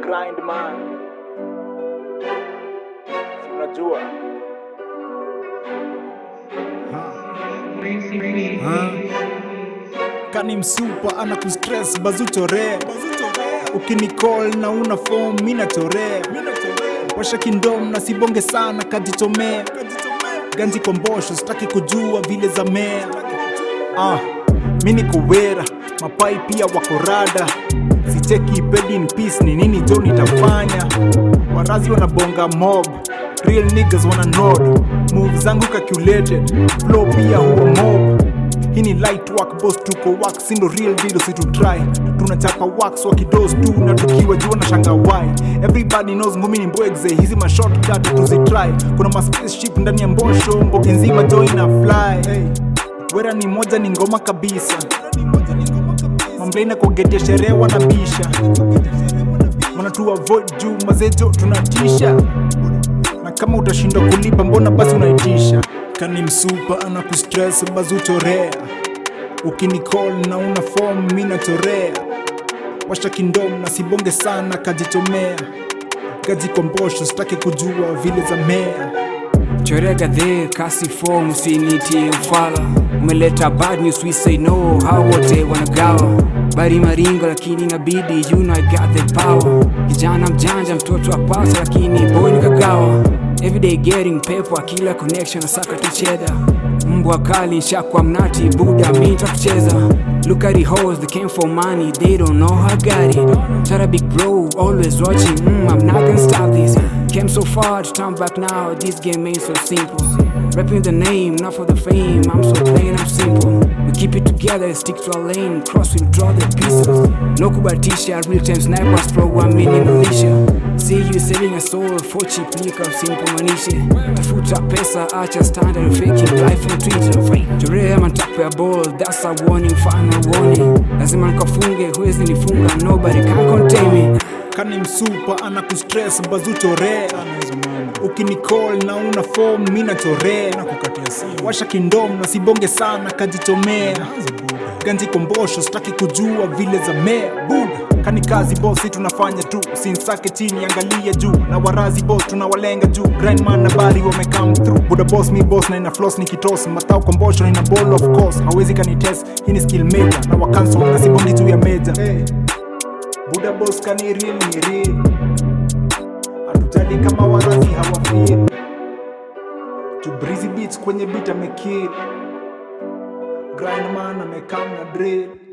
grind man Si unajua kani msupa ana kustress bazuchorea ukinicall na una form mi nachorea washa kindom na sibonge sana kajichomea ganji kombosho sitaki kujua vile za mea ah, mi niko wera mapai pia wako rada sicheki bed in peace ni nini jo nitafanya warazi wanabonga mob real niggas wana nod move zangu calculated flow pia huwa mob hii ni light work boss tuko work sindo real deal situtry tunachapa wax wakidos tu na tukiwa jua na shanga why everybody knows ngumi ni mbwegze hizi ma shortcut tuzitry kuna ma spaceship ndani ya mbosho mbogi nzima joy na fly hey. wera ni moja ni ngoma kabisa mamlaina kogetia sherehe wanabisha wanatu avoid juu mazejo tunatisha na kama utashindwa kulipa mbona basi unaitisha kani msupa ana kustress bazuchorea ukinicall na una form mi nachorea washa kindom na sibonge sana kajichomea gaji kombosho sitaki kujua vile za mea chorea gadhe kasi form usinitie ufala umeleta bad news we say no hao wote wanagawa bari maringo lakini inabidi you know I got the power kijana mjanja mtoto wa pasa lakini boy nikagawa everyday getting paper kila connection nasaka tucheda mbwa kali nshakwa mnati buda mi ntakucheza Look at the hoes, they came for money, they don't know how I got it. Try to big bro, always watching, mm, I'm not gonna stop this. Came so far to turn back now, this game ain't so simple. Rapping the name, not for the fame, I'm so plain, I'm simple. We keep it together, stick to our lane, cross we'll draw the pieces. No kubatisha, real time snipers, pro one mini militia. See you selling a soul for cheap liquor, simple manisha. Tafuta pesa, acha standard, faking life on Twitter. Chorea matapo ya ball, that's a warning, final warning. Lazima nikafunge, huwezi nifunga, nobody can contain me. kani msupa ana kustress bazuchorea ukinicall na una form mi nachorea washa kindom na sibonge sana kajichomea ganji kombosho sitaki kujua vile za mea buda kani kazi bosi tunafanya tu sinsake chini angalia juu na warazi boss tunawalenga juu grindman na bari wamecome through buda boss mi boss na ina floss nikitos matao kombosho na ina ball of course hawezi kanitest hii ni skill major na wakanso na sibongi juu ya major hey. Buda boss kani real ni real Hatujali kama warazi hawafeel To breezy beats kwenye beat amekill Grindman amekam na drill